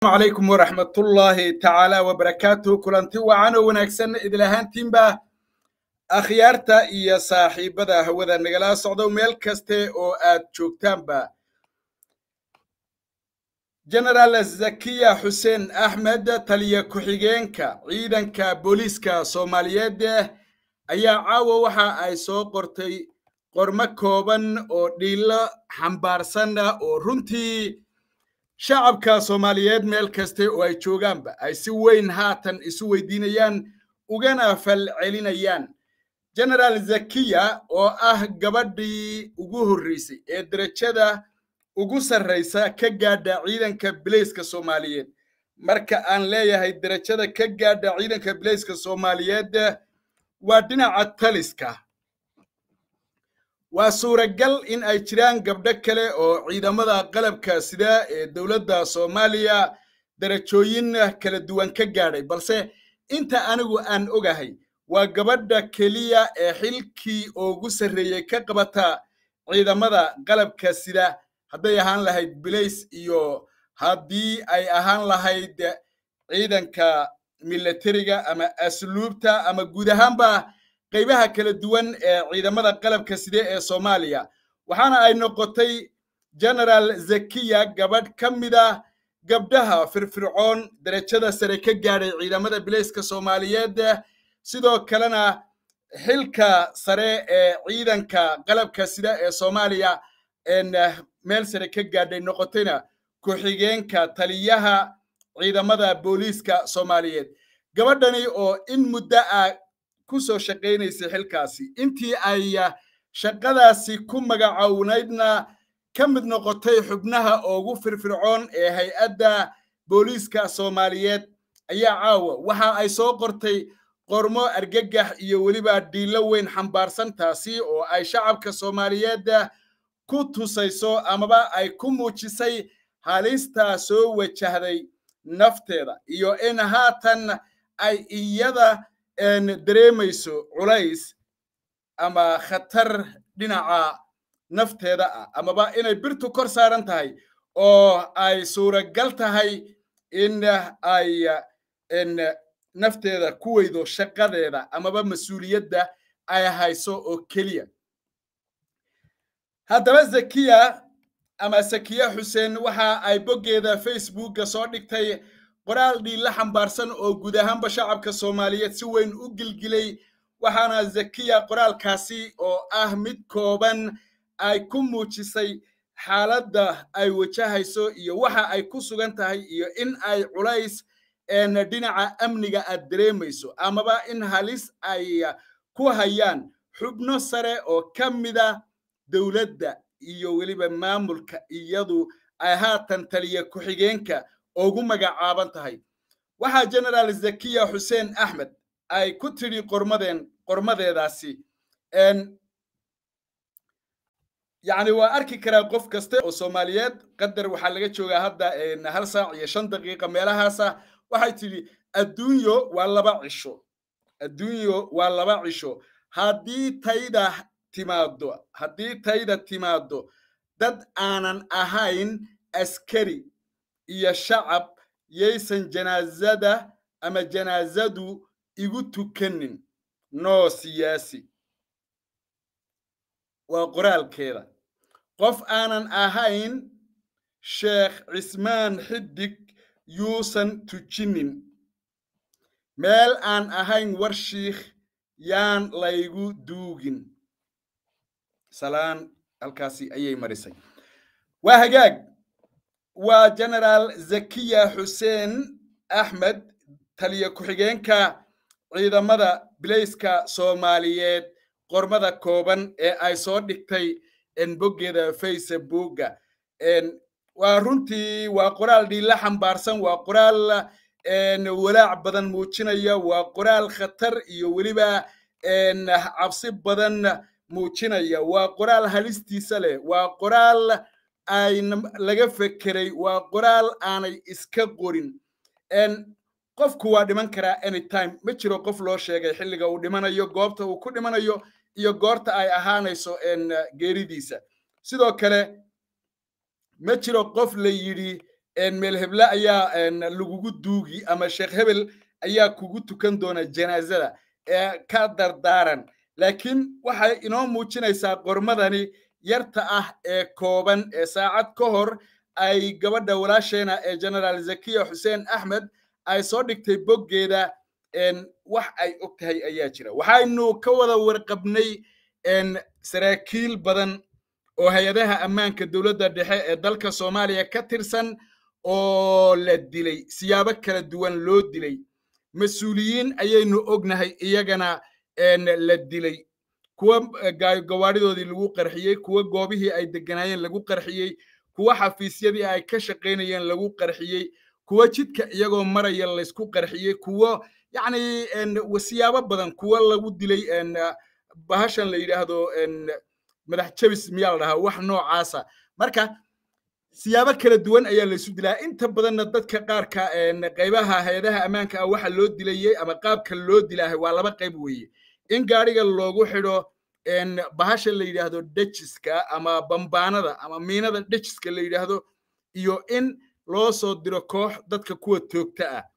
calaykum waraxmatullaahi tacaala wabarakaatuhu kulanti wacan oo wanaagsan idil ahaantiinba akhyaarta iyo saaxiibada hawada nagala socdo meel kaste oo aad joogtaanba genaraal zakiya xuseen axmed taliya ku-xigeenka ciidanka booliiska soomaaliyeed ayaa caawa waxa ay soo qortay qormo kooban oo dhiilo xambaarsan oo runtii shacabka soomaaliyeed meel kaste oo ay joogaanba ay si weyn haatan isu weydiinayaan ugana fal celinayaan genaraal zakiya oo ah gabadhii ugu horreysay ee derajada ugu sarraysa ka gaadha ciidanka bileyska soomaaliyeed marka aan leeyahay derajada ka gaadha ciidanka bileyska soomaaliyeed waa dhinaca taliska waa suuragal in ay jiraan gabdho kale oo ciidamada qalabka sida ee dowladda soomaaliya darajooyin kala duwan ka gaadhay balse inta anigu aan ogahay waa gabadha keliya ee xilkii ugu sarreeyey ka qabata ciidamada qalabka sida hadday ahaan lahayd bilays iyo haddii ay ahaan lahayd ciidanka milatariga ama asluubta ama guud ahaanba qaybaha kala duwan ee ciidamada qalabka side ee soomaaliya waxaana ay noqotay genaraal zakiya gabadh ka mida gabdhaha firfircoon derajada sare ka gaadhay ciidamada bileyska soomaaliyeed sidoo kalena xilka sare ee ciidanka qalabka sida ee soomaaliya meel sare ka gaadhay noqotayna ku-xigeenka taliyaha ciidamada booliiska soomaaliyeed gabadhani oo in muddo ah ku soo shaqaynaysay xilkaasi intii ay shaqadaasi ku magacownaydna ka mid noqotay xubnaha ugu firfircoon ee hay-adda booliiska soomaaliyeed ayaa caawa waxa ay soo qortay qormo argagax iyo weliba dhiilo weyn xambaarsan taasi oo ay shacabka soomaaliyeed ku tusayso amaba ay ku muujisay halista soo wajahday nafteeda iyo in haatan ay iyada dareemayso culays ama khatar dhinaca nafteeda ah amaba inay birtu kor saaran tahay oo ay suuragal tahay in ay nafteeda ku weydo shaqadeeda amaba mas-uuliyadda ay hayso oo keliya haddaba zakiya ama sakiya xuseen waxa ay boggeeda facebookga soo dhigtay qoraal dhiilla xambaarsan oo guud ahaanba shacabka soomaaliyeed si weyn u gilgilay waxaana zakiya qoraalkaasi oo ah mid kooban ay ku muujisay xaaladda ay wajahayso iyo waxa ay ku sugan tahay iyo in ay culays dhinaca amniga aad dareemayso amaba in halis ay ku hayaan xubno sare oo ka mida dowladda iyo weliba maamulka iyadu ay haatan taliya ku-xigeenka ugu magacaaban tahay waxaa genaraal zakiya xuseen axmed ay ku tidhi qormadeen qormadeedaasi yacni waa arki karaa qof kasta oo soomaaliyeed qadar waxaa laga joogaa hadda hal saac iyo shan daqiiqa meelahaasa waxay tidhi adduunyo waa laba cisho adduunyo waa laba cisho haddii tayda timaado haddii tayda timaado dad aanan ahayn askari iyo shacab yaysan janaazada ama janaazadu igu tukanin noo siyaasi waa qoraalkeeda qof aanan ahayn sheekh cismaan xidig yuusan tujinin meel aan ahayn warshiikh yaan laygu duugin salaan halkaasi ayay marisay waa hagaag waa genaraal zakiya xuseen axmed taliya ku-xigeenka ciidamada bileyska soomaaliyeed qormada kooban ee ay soo dhigtay boggeeda facebookga waa runtii waa qoraal dhiilla xambaarsan waa qoraal walaac badan muujinaya waa qoraal khatar iyo weliba cabsi badan muujinaya waa qoraal halistiisa leh waa qoraal ay laga fekeray waa qoraal aanay iska qorin qofku waa dhiman karaa anytime ma jiro qof loo sheegay xilliga uu dhimanayo goobta uu ku dhimanayo iyo goorta ay ahaanayso geeridiisa sidoo kale ma jiro qof la yidhi meel heble ayaa lagugu duugi ama sheekh hebel ayaa kugu tukan doona janaazada ee ka dardaaran laakiin waxay inoo muujinaysaa qormadani yarta ah ee kooban ee saacad ka hor ay gabadha walaasheena ee generaal zakiya xuseen axmed ay soo dhigtay boggeeda wax ay og tahay ayaa jira waxaynu ka wada warqabnay saraakiil badan oo hay-adaha ammaanka dowladda dhexe ee dalka soomaaliya ka tirsan oo la dilay siyaabo kala duwan loo dilay mas-uuliyiin ayaynu ognahay iyagana la dilay kuwa gawaadhidoodii lagu qarxiyey kuwa goobihii ay deganaayeen lagu qarxiyey kuwa xafiisyadii ay ka shaqaynayeen lagu qarxiyey kuwa jidka iyagoo maraya laysku qarxiyey kuwo yacni siyaabo badan kuwa lagu dilay bahashan la yidhaahdo madax jabis miyaa la dhahaa wax noocaasa marka siyaabo kala duwan ayaa laysu dilaa inta badanna dadka qaarka qaybaha hay-adaha ammaanka ah waxa loo dilayey ama qaabka loo dilaahay waa laba qayb weeye in gaadhiga loogu xidho bahasha la yidhaahdo dejiska ama bambaanada ama miinada dejiska la yidhaahdo iyo in loo soo diro koox dadka kuwa toogta ah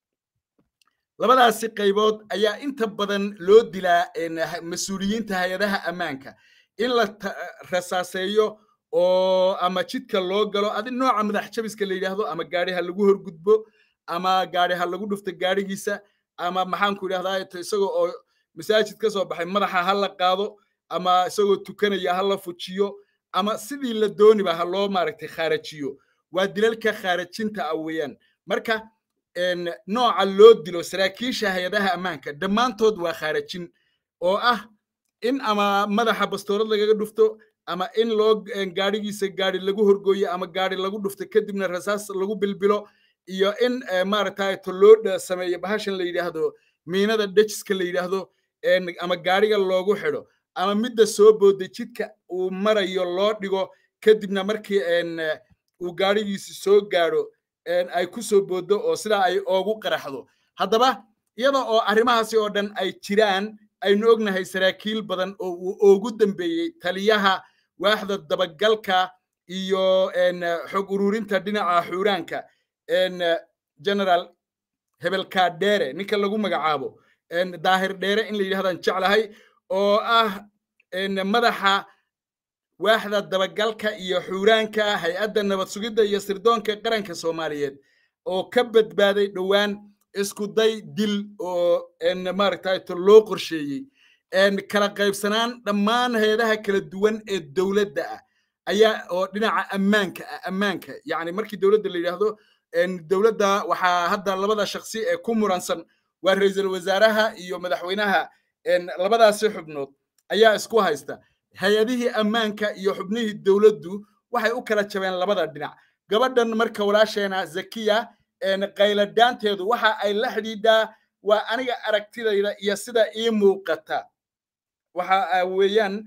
labadaasi qaybood ayaa inta badan loo dilaa mas-uuliyiinta hay-adaha ammaanka in la rasaaseeyo oo ama jidka loo galo adi nooca madax jabiska la yidhaahdo ama gaadhi ha lagu horgudbo ama gaadhi ha lagu dhufto gaadhigiisa ama maxaanku idhahdaa isagoo oo masaajid ka soo baxay madaxa ha la qaado ama isagoo tukanaya ha la fujiyo ama sidii la dooniba ha loo maaragtay khaarajiyo waa dilalka khaarajinta ah weeyaan marka nooca loo dilo saraakiisha hay-adaha ammaanka dhammaantood waa khaarajin oo ah in ama madaxa bastoorad lagaga dhufto ama in loo gaadhigiisa gaadhi lagu horgooyo ama gaadhi lagu dhufto kadibna rasaas lagu bilbilo iyo in maaragtay to loo sameeyo bahashan la yidhaahdo miinada dejiska la yidhaahdo ama gaadhiga loogu xidho ama midda soo booday jidka uu marayo loo dhigo kadibna markii uu gaadhigiisi soo gaadho ay ku soo booddo oo sidaa ay oogu qaraxdo haddaba iyada oo arrimahaasi oo dhan ay jiraan aynu ognahay saraakiil badan oo uu ugu dambeeyey taliyaha waaxda dabagalka iyo xog ururinta dhinaca xuuraanka general hebelkaa dheere ninka lagu magacaabo daahir dheere in la yidhahdaan jeclahay oo ah madaxa waaxda dabagalka iyo xuuraanka hay-adda nabad sugidda iyo sirdoonka qaranka soomaaliyeed oo ka badbaaday dhowaan isku day dil oo maaragtay loo qorsheeyey kala qaybsanaan dhammaan hay-adaha kala duwan ee dowladda ah ayaa oo dhinaca ammaanka ah ammaanka yacni markii dowladda la yidhaahdo dowladda waxaa hadda labada shaksi ee ku muransan waa ra-iisul wasaaraha iyo madaxweynaha labadaasi xubnood ayaa isku haysta hay-adihii ammaanka iyo xubnihii dowladdu waxay u kala jabeen labada dhinac gabadhan marka walaasheena zakiya qayladaanteedu waxa ay la xidhiidhaa waa aniga aragtidayda iyo sida ii muuqata waxa weeyaan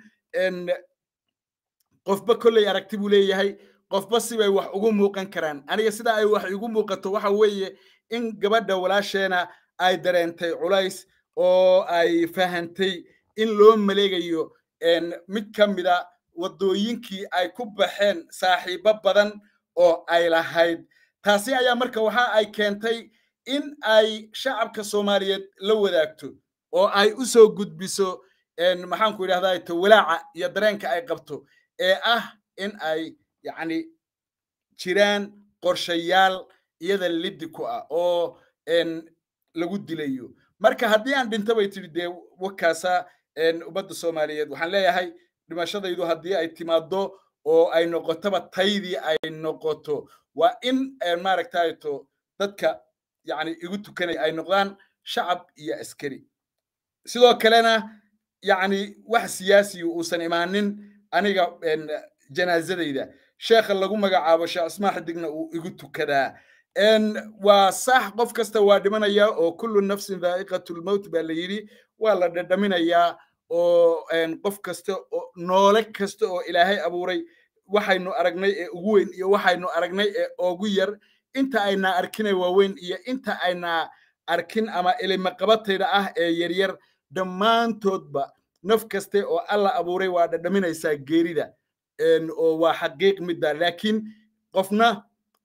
qofba kolley aragti buu leeyahay qofba sibay wax ugu muuqan karaan aniga sida ay wax igu muuqato waxa weeye in gabadha walaasheena ay dareentay culays oo ay fahantay in loo maleegayo mid ka mida waddooyinkii ay ku baxeen saaxiibo badan oo ay lahayd taasi ayaa marka waxa ay keentay in ay shacabka soomaaliyeed la wadaagto oo ay u soo gudbiso maxaanku idhahdaa to walaaca iyo dareenka ay qabto ee ah in ay yacni jiraan qorshayaal iyada liddi ku ah oo lagu dilayo marka haddii aan dhinto bay tidhi dee wakaasa ummadda soomaaliyeed waxaan leeyahay dhimashadaydu haddii ay timaaddo oo ay noqotoba taydii ay noqoto waa in maaragtay to dadka yacni igu tukanaya ay noqdaan shacab iyo askari sidoo kalena yacni wax siyaasiyu uusan imaanin aniga janaazadayda sheekha lagu magacaabo sheekh ismaa xidigna uu igu tukadaa waa sax qof kasta waa dhimanaya oo kullu nafsin dhaa'iqatulmowt baa la yidhi waa la dhadhaminayaa oo qof kasta oo noole kasta oo ilaahay abuuray waxaynu aragnay ee ugu weyn iyo waxaynu aragnay ee ugu yar inta ayna arkinay waaweyn iyo inta ayna arkin ama ilimaqabatayda ah ee yaryar dhammaantoodba naf kaste oo alla abuuray waa dhadhaminaysaa geerida oo waa xaqiiq midda laakiin qofna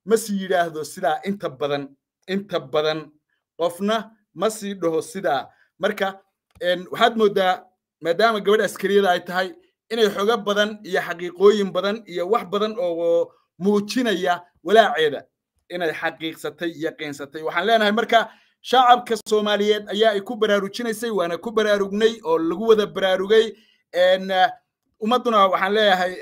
ma sii yidhaahdo sidaa inta badan inta badan qofna ma sii dhaho sidaa marka waxaad moodaa maadaama gabadh askariyada ay tahay inay xogo badan iyo xaqiiqooyin badan iyo wax badan oo muujinaya walaaceeda inay xaqiiqsatay yaqiinsatay waxaan leenahay marka shacabka soomaaliyeed ayaa ay ku baraarujinaysay waana ku baraarugnay oo lagu wada baraarugay ummadduna waxaan leeyahay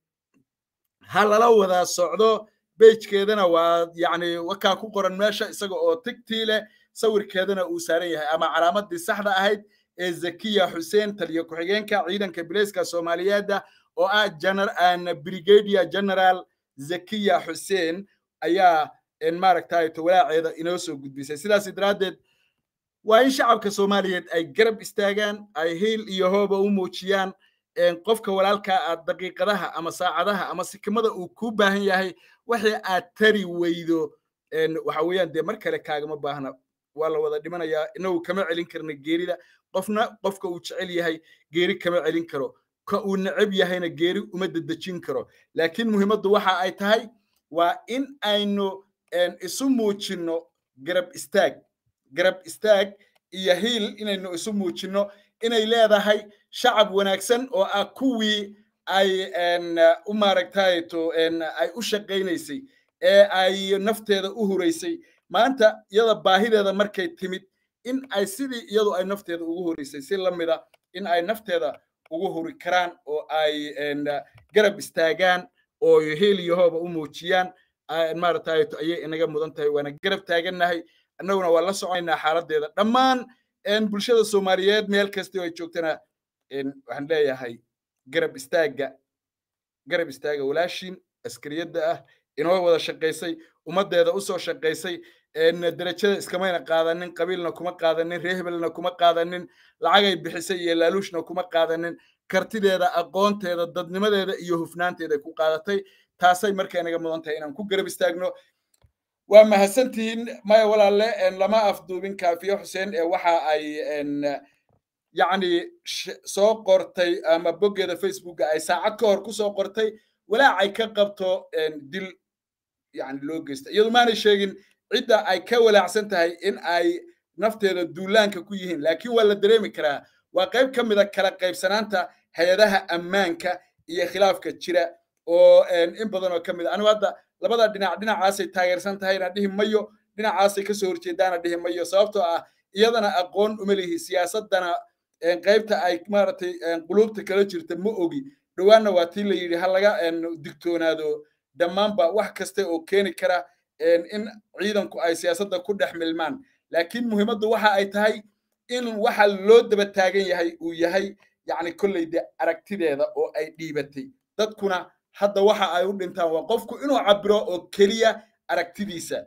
ha lala wada socdo bejkeedana waa yacni wakaa ku qoran meesha isaga oo tigtii leh sawirkeedana uu saaran yahay ama calaamadii saxda ahayd ee zakiya xuseen taliyo ku-xigeenka ciidanka bilayska soomaaliyeedda oo ah brigadier general zakiya xuseen ayaa maaragtay walaaceeda inoo soo gudbisay sidaas daraaddeed waa in shacabka soomaaliyeed ay garab istaagaan ay hiil iyo hooba u muujiyaan qofka walaalkaa aad daqiiqadaha ama saacadaha ama sikimada uu kuu baahan yahay wixii aad tari weydo waxa weeyaan dee mar kale kaagama baahna waa la wada dhimanayaa inagu kama celin karna geerida qofna qofka uu jecel yahay geeri kama celin karo ka uu neceb yahayna geeri uma dedejin karo laakiin muhiimaddu waxa ay tahay waa in aynu isu muujinno garab istaag garab istaag iyo hiil inaynu isu muujinno inay leedahay shacab wanaagsan oo ah kuwii ay u maaragtayto ay u shaqaynaysay ee ay nafteeda u huraysay maanta iyada baahideeda markay timid in ay sidii iyadu ay nafteeda ugu huraysay si la mida in ay nafteeda ugu huri karaan oo ay garab istaagaan oo hiil iyo hooba u muujiyaan maaragtayto ayay inaga mudan tahay waana garab taagannahay annaguna waa la soconaynaa xaaladdeeda dhammaan bulshada soomaaliyeed meel kastoo ay joogtana waxaan leeyahay garab istaagga garab istaaga walaashiin askariyadda ah inoo wada shaqaysay ummaddeeda u soo shaqaysay derajada iskamayna qaadanin qabiilna kuma qaadanin reehbelna kuma qaadanin lacagay bixisay iyo laaluushna kuma qaadanin kartideeda aqoonteeda dadnimadeeda iyo hufnaanteeda ku qaadatay taasay marka inaga mudan tahay inaan ku garab istaagno waa mahadsantihiin maya walaalle lama afduubin kaafiye xuseen ee waxa ay yacni soo qortay ama boggeeda facebooka ay saacad ka hor ku soo qortay walaacay ka qabto dil yani loo geysta iyadu maanay sheegin cidda ay ka walaacsan tahay in ay nafteeda duulaanka ku yihiin laakiin waa la dareemi karaa waa qayb ka mida kala qaybsanaanta hay-adaha ammaanka iyo khilaafka jira oo in badan oo ka mid a anigu hadda labada dhinac dhinacaasay taageersan tahayna dhihi mayo dhinacaasay kasoo horjeedaana dhihi mayo sababtoo ah iyadana aqoon uma lihi siyaasadana qaybta ay maaragtay qulubta kala jirta ma ogi dhowaanna waa tii la yidhi ha laga digtoonaado dhammaanba wax kasta oo keeni kara in ciidanku ay siyaasadda ku dhex milmaan laakiin muhiimaddu waxa ay tahay in waxa loo daba taagan yahay uu yahay yacni kolleyda aragtideeda oo ay dhiibatay dadkuna hadda waxa ay u dhintaan waa qofku inuu cabiro oo keliya aragtidiisa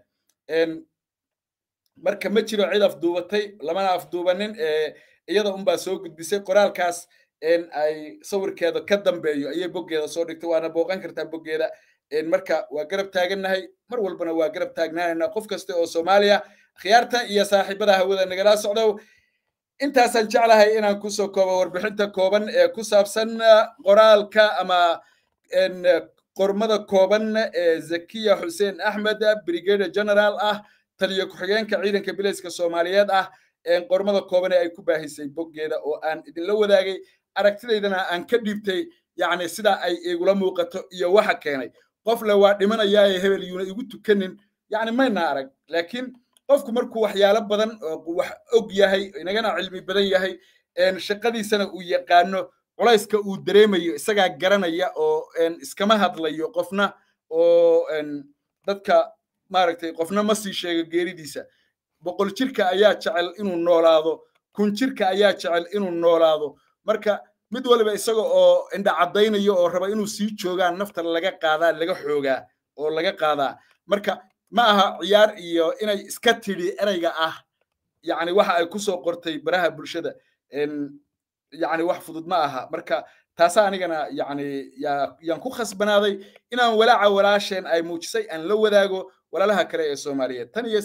marka ma jiro cid afduubatay lamana afduubanin iyada unbaa soo gudbisay qoraalkaas ay sawirkeeda ka dambeeyo ayay boggeeda soo dhigtay waana booqan kartaa boggeeda marka waa garab taagannahay mar walbana waa garab taagnaanayna qof kasta oo soomaaliya khiyaarta iyo saaxiibada hawada nagala socdow intaasaan jeclahay inaan kusoo koobo warbixinta kooban ee ku saabsan qoraalka ama qormada kooban ee zakiya xuseen axmed brigadier general ah taliyo ku-xigeenka ciidanka bilayska soomaaliyeed ah qormada kooban ee ay ku baahisay boggeeda oo aan idinla wadaagay aragtidaydana aan ka dhiibtay yacni sida ay igula muuqato iyo waxa keenay qof le waa dhimanayaaye hebel yuuna igu tukanin yacni mayna arag laakiin qofku markuu waxyaalo badan wax og yahay inagana cilmi badan yahay shaqadiisana uu yaqaano culayska uu dareemayo isagaa garanaya oo iskama hadlayo qofna oo dadka maaragtay qofna ma sii sheego geeridiisa boqol jirka ayaa jecel inuu noolaado kun jirka ayaa jecel inuu noolaado marka mid waliba isaga oo indha caddaynayo oo raba inuu sii joogaan nafta laga qaadaa laga xoogaa oo laga qaadaa marka ma aha ciyaar iyo inay iska tidhi ereyga ah yacni waxa ay ku soo qortay baraha bulshada yacni wax fudud ma aha marka taasa anigana yacni yaan ku khasbanaaday inaan walaaca walaasheen ay muujisay aan la wadaago walaalaha kale ee soomaaliyeed tan iyo